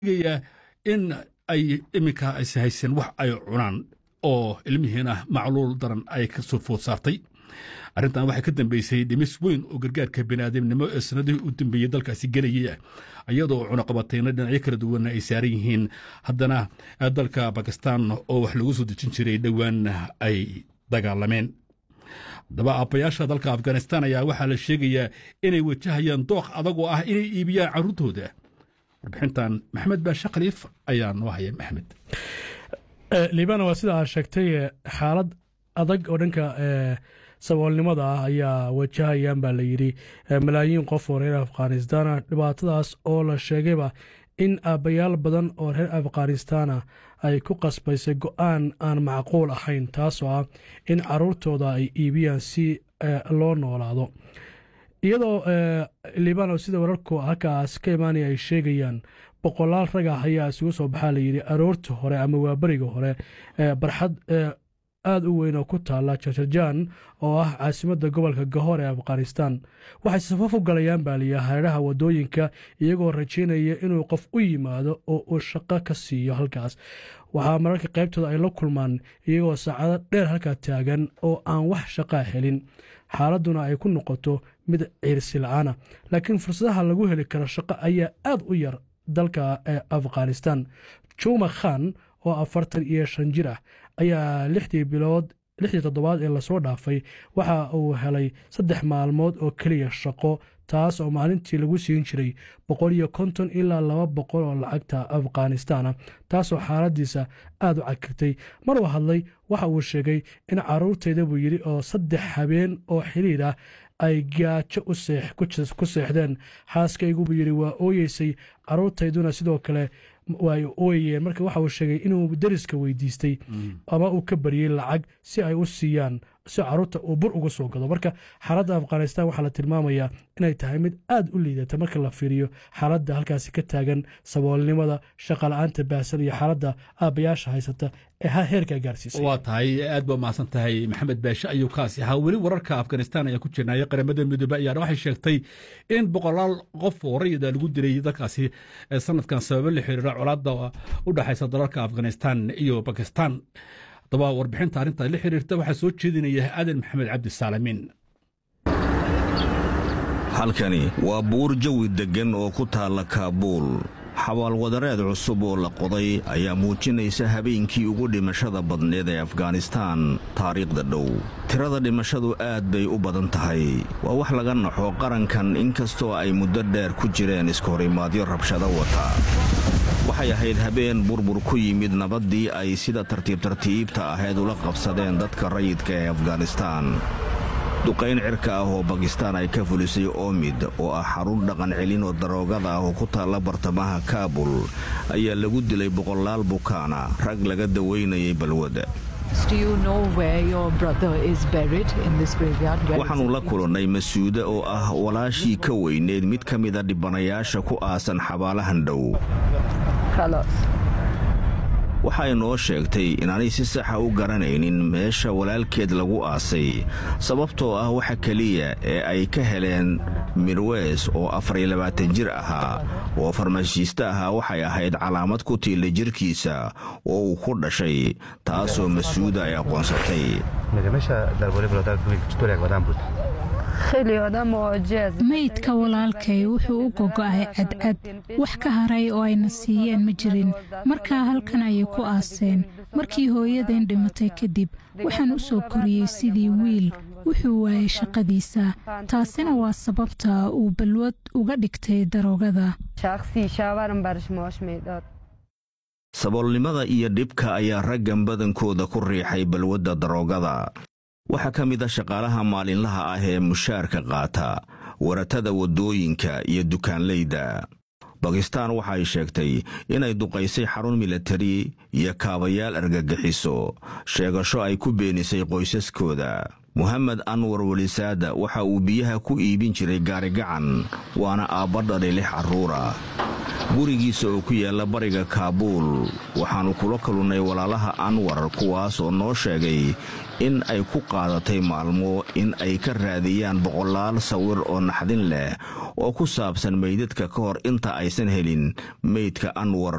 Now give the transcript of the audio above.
sheegaya in ay iminka is haysan wax ay cunaan oo ilmihiina macluul daran ay ka soo food saartay arrintan waxay ka dambeysay dhimis weyn oo gargaarka biniaadamnimo ee sanadihii u dambeeyey dalkaasi gelayay iyadoo cunaqabatayna dhinacyo kala duwanna ay saaran yihiin haddana dalka bakistan oo wax lagu soo dejin jiray dhowaan ay dagaalameen haddaba aabbayaasha dalka afghanistan ayaa waxaa la sheegayaa inay wajahayaan dooq adag oo ah inay iibiyaan carruurtooda warbixintan maxamed baashe khaliif ayaa noo haya maxmed liibana waa sida aad sheegtay xaalad adag oo dhanka saboolnimada ah ayaa wajahayaan baa la yidhi malaayiin qof oo reer afghanistana dhibaatadaas oo la sheegayba in aabbayaal badan oo reer afghanistana ay ku qasbaysay go-aan aan macquul ahayn taasoo ah in caruurtooda ay iibiyaan si loo noolaado iyadoo liibano sida wararku halkaas ka imaanaya ay sheegayaan boqolaal rag ah ayaa isugu soo baxaa layidhi aroorta hore ama waaberiga hore barxad aada u weyn oo ku taala jarjarjaan oo ah caasimadda gobolka gahoor ee afghanistan waxay safaf u galayaan baa liya hareeraha waddooyinka iyagoo rajaynaya inuu qof u yimaado oo uu shaqo ka siiyo halkaas waxaa mararka qaybtooda ay la kulmaan iyagoo saacado dheer halkaa taagan oo aan wax shaqaa helin xaaladduna ay ku noqoto mid ciirsi la-aana laakiin fursadaha lagu heli karo shaqo ayaa aad u yar dalka ee afghanistan juma khan oo afartan iyo shan jir ah ayaa lixdii bilood lixdii toddobaad ee lasoo dhaafay waxa uu helay saddex maalmood oo keliya shaqo taas oo maalintii lagu siin jiray boqol iyo konton ilaa laba boqol oo lacagta afghanistana taasoo xaaladiisa aada u cagirtay maruu hadlay waxa uu sheegay in caruurtayda buu yidhi oo saddex habeen oo xiriir ah ay gaajo ku seexdeen xaaskaygu buu yidhi waa ooyeysay caruurtayduna sidoo kale way ooyayeen marka waxa uu sheegay inuu deriska weydiistay ama uu ka baryey lacag si ay u siiyaan si caruurta uu bur uga soo gado marka xaaladda afghanistan waxaa la tilmaamayaa inay tahay mid aad u liidata marka la fiiriyo xaaladda halkaasi ka taagan saboolnimada shaqala-aanta baahsan iyo xaaladda aabbayaasha haysata ee heerkaa gaarsiisay waa tahay aad baa mahadsan tahay maxamed baashe ayuu kaasi ahaa weli wararka afghanistan ayaa ku jirnaya qaramada midoobe ayaana waxay sheegtay in boqolaal qof oo rayida lagu dilay dalkaasi sanadkan sababo la xiriira colaadda u dhexaysa dalalka afghanistan iyo bakistan haddaba warbixinta arrinta la xiriirta waxaa soo jeedinaya aadan maxamed cabdi saalamiin halkani waa buur jawi deggan oo ku taalla kaabuul xabaalwadareed cusub oo la qoday ayaa muujinaysa habeenkii ugu dhimashada badneed ee afghanistaan taariikhda dhow tirada dhimashadu aad bay u badan tahay waa wax laga naxo qarankan inkastoo ay muddo dheer ku jireen iskahorimaadyo rabshado wata waxay ahayd habeen burbur ku yimid nabaddii ay sida tartiib tartiibta ahayd ula qabsadeen dadka rayidka ee afghanistaan duqayn cirka ah oo bakistaan ay ka fulisay oomid oo ah xarun dhaqan celin oo daroogada ah oo ku taalla bartamaha kaabul ayaa lagu dilay boqolaal bukaana rag laga dawaynayay balwadda waxaannu la kulannay masuude oo ah walaashii ka weyneed mid ka mida dhibanayaasha ku aasan xabaalahan dhow waxay noo sheegtay inaanay si saxa u garanaynin meesha walaalkeed lagu aasay sababtoo ah waxa keliya ee ay ka heleen mirweys oo afariyo labaatan jir ahaa oo farmashiiste ahaa waxay ahayd calaamad ku tiilla jirkiisa oo uu ku dhashay taasoo masuuda ay aqoonsatay maydka walaalkay wuxuu u gogo'ay cadcad wax ka haray oo ayna siiyeen ma jirin markaa halkan ayay ku aaseen markii hooyadeen dhimatay kadib waxaan u soo koriyey sidii wiil wuxuu waayay shaqadiisa taasina waa sababta uu balwad uga dhigtay daroogada saboolnimada iyo dhibka ayaa raggan badankooda ku riixay balwadda daroogada waxaa ka mid a shaqaalaha maalinlaha ah ee mushaarka qaata waratada waddooyinka iyo dukaanlayda bakistaan waxay sheegtay inay duqaysay xarun milatari iyo kaabayaal argagixiso sheegasho ay ku beenisay qoysaskooda mohamed anwar welisaada waxa uu biyaha ku iibin jiray gaarigacan waana aabba dhalay lix carruura gurigiisa oo ku yaalla bariga kaabuul waxaannu kula kalunnay walaalaha anwar kuwaas oo noo sheegay in ay ku qaadatay maalmo in ay ka raadiyaan boqolaal sawir oo naxdin leh oo ku saabsan meydadka ka hor inta aysan helin meydka anwar